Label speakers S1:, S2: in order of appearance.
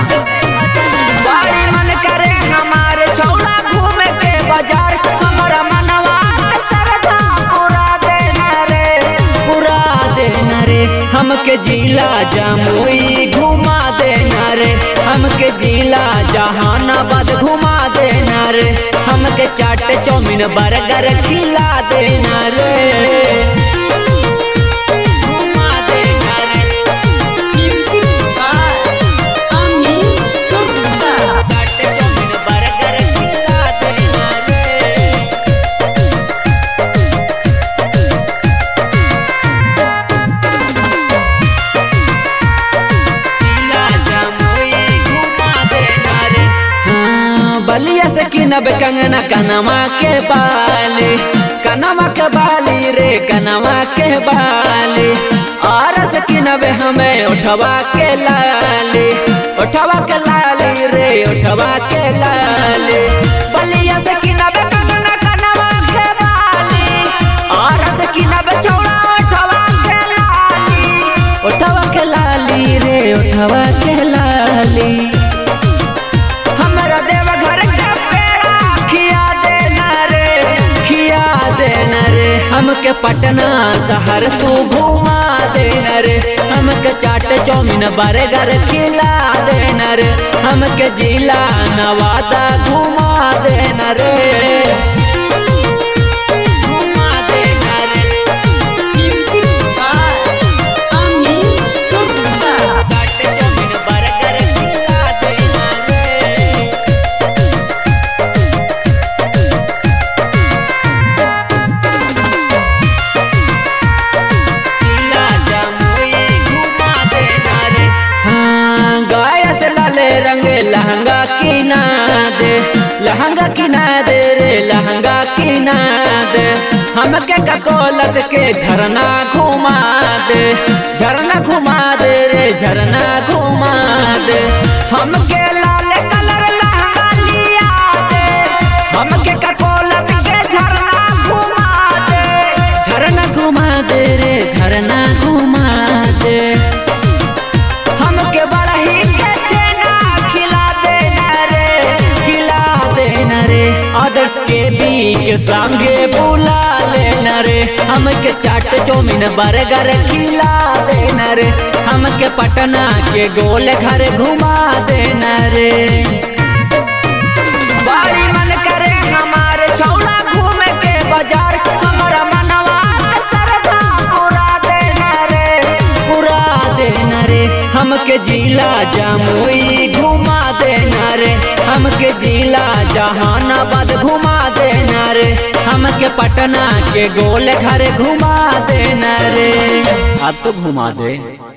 S1: बड़ी मन करे हमारे छौड़ा घूमे के बाजार हमारा मनवा के सरधा पूरा देना रे पूरा देना रे हमके जिला जमुई घुमा देना रे हमके जिला जहानाबाद घुमा देना रे हमके चाट चौमिन बर्गर खिला देना रे घुमा देना रे
S2: Music by Ami Gupta.
S1: Chaat chowmein burger खिला देना रे जिला जमुई घुमा देना रे हाँ, बलिया से किनब कंगना कनमा के बाली कनमा के बाली रे कनमा के बाली और से किनब हमें उठवा के लाली उठवा के लाली रे उठवा के लाली बलिया से किनब कंगना कनमा के बाली और से किनब चौड़ा उठवा के लाली उठवा के लाली रे उठवा के लाली हमरा देव घर के पेड़ा खिया देना रे खिया देना रे हमके पटना शहर तू घुमा देना रे हमके चाट चौमिन बर्गर खिला देना रे हमके जिला नवादा घुमा देना रे घुमा देना रे
S2: Music by Ami Gupta.
S1: Chaat chowmein burger खिला देना रे जिला जमुई घुमा देना रे हाँ गाय से लाले रंग लहंगा किना दे लहंगा किना दे रे लहंगा किना दे हमके ककोलत के झरना घुमा दे झरना घुमा दे रे झरना घुमा दे हमके लाल कलर लहंगा लिया दे हमके ककोलत के झरना घुमा दे झरना घुमा दे रे झरना घुमा दे हमके बड़ा ही के छेना खिला देना रे खिला देना रे आदर्श के बी के संगे बुला लेना रे हमके चाट चौमिन बर्गर खिला देना रे हमके पटना के गोल घर घुमा देना रे बड़ी मन करे हमारे छौड़ा घूमे के बाजार हमारा मनवा के सरधा पूरा देना रे पूरा देना रे हमके जिला जमुई घुमा देना रे हमके जिला जहानाबाद घुमा देना रे हमके पटना के गोल घर घुमा देना रे अब तो घुमा दे